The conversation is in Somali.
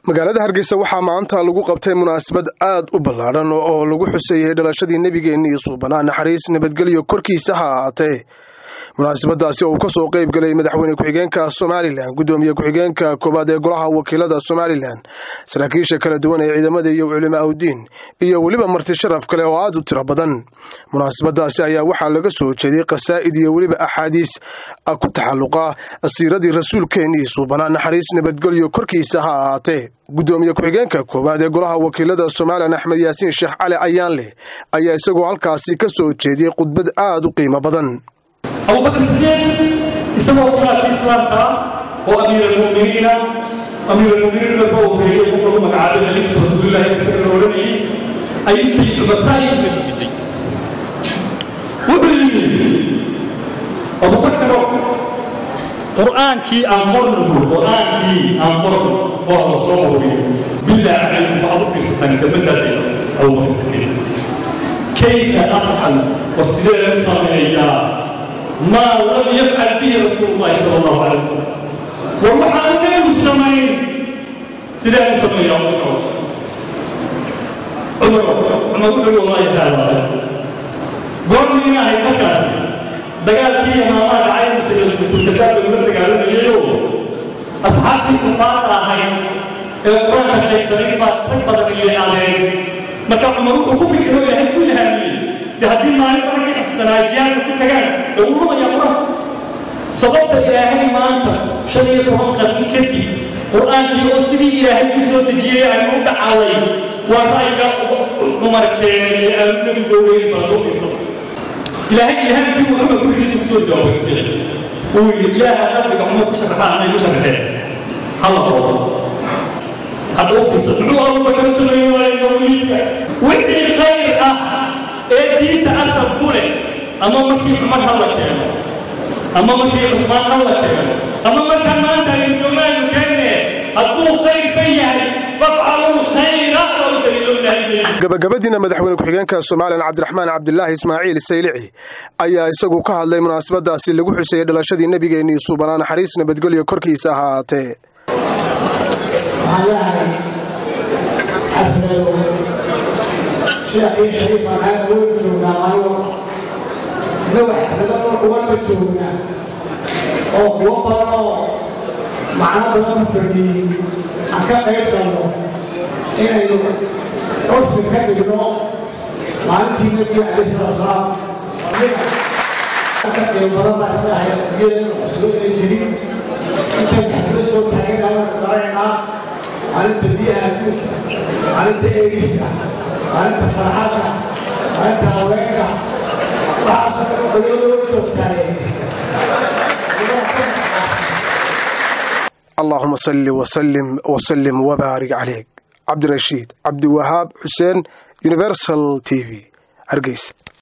magaalada hargeysa waxaa maanta lagu qabtay munaasabad aad u ballaadhan oo lagu xuseeyey dhalashadii nebigeenna iyo suubanaa naxariis nabadgelyo korkiisa ha ahaatee munaasabadaasi oo uu kasoo qayb galay madaxweyne ku-xigeenka somalilan guddoomiye ku-xigeenka koowaad ee golaha wakiilada somalilan saraakiisha kala duwan ee ciidamada iyo culimaa udiin iyo weliba marti sharaf kale oo aad u tiro badan munaasabadaasi ayaa waxaa laga soo jeeday qasaa'id iyo weliba axaadiis ku taxalluqa siiradii rasuulkeennii suubanaa naxariis nabadgelyo korkiisa ha ahaatee guddoomiye ku-xigeenka koowaad ee golaha wakiilada somalilan axmed yaasiin sheekh cali ayaanleh ayaa isagoo halkaasi ka soo jeediyey khudbad aad u qiimo badan abubakar sideed isagoo khilaafka islaamka oo amiiralmuminiina amiiralmuminiin marka uu horeeyey qof lagu magacaabay khaliifatu rasuulillahi isaga la odhanayay ayuu sayid cumartaayi ka yimiday wuxuu yidhi abubakaro qur'aankii aan qorno qur'aankii aan qorno waa la soo qoriyo bilaa calaykum waxaad u fiirsataan kelmaddaas abubakar sideed kayfa afcal war sidee loo sameeyaa maa lam yafcal bihi rasuulu llahi sala allahu calay wasalam war waxaan neegu samayn sidee u sameeya abubakar cumar cumar wuxuu wallahi taala goormii ahay markaasi dagaalkii imaamaha dhacay musaylatuulkadaab lagula dagaalamayayoo asxaabtii kufaarta ahayd ee qur-aanka qaybsanay baa rag badan ileecadeen marka cumar wuxuu ku fikiro ilaahay ku ilhaamiyey de haddii maalin badan ka xifsanaa jihaadka ku tagaan dee wuu lumayaa qur-aanka sababta ilaahay maanta shan iyo toban qarni kadib qur-aankii oo sidii ilaahay ku soo dejiyey aynu u dhacalay waa ra'yiga cumar keenay ee aanu nebigo weyn baa loo fiirsada ilaahay ilhaamkii uu cumar ku yidhi ku soo dawaystay uu yidhi ilaaha qalbiga cumar ku sharaxaa anay ku sharaxeen hala qoodo hadda u fiirsa muxuu abubakar sameeye waaye mawliidka wixii khayr ah ee diinta asal ku leh ama markii cumar ha la keeno ama markii cusmaan ha la keeno ama markaa maanta aynu joogno aynu keenne hadduu khayr ka yahay fafcaluu khayra oo daliilo ilaahay gabagabadiina madaxweyne ku-xigeenka somalilan cabdiraxmaan cabdilaahi ismaaciil saylici ayaa isagu ka hadlay munaasabadaasi lagu xuseeyey dhalashadii nebigeennii suubanaa naxariis nabadgelyo korkiisa ahaatee sheekh iyo shariif aan awoodi joognaa maayo innagu xafladada kuwanba joognaa oo kuwo badan oo macno badan ku fadhiyey aan ka qayb galno inaynu curfi ka dhigno maalintii nebiga calayh salatu salaam ka qiimo badan baa iska ahay iyadana cusbo ina jirin intaan xaflado soo taaganahay waan garanaynaa maalinta biyaha adduunka maalinta eegiska maalinta farxadka maalinta haweenka waxaasoo dhan culimadoo joogtaaye allahuma salli wasalim wasalim wabaarik caleyk cabdirashiid cabdiwahaab xuseen universal t v hargeysa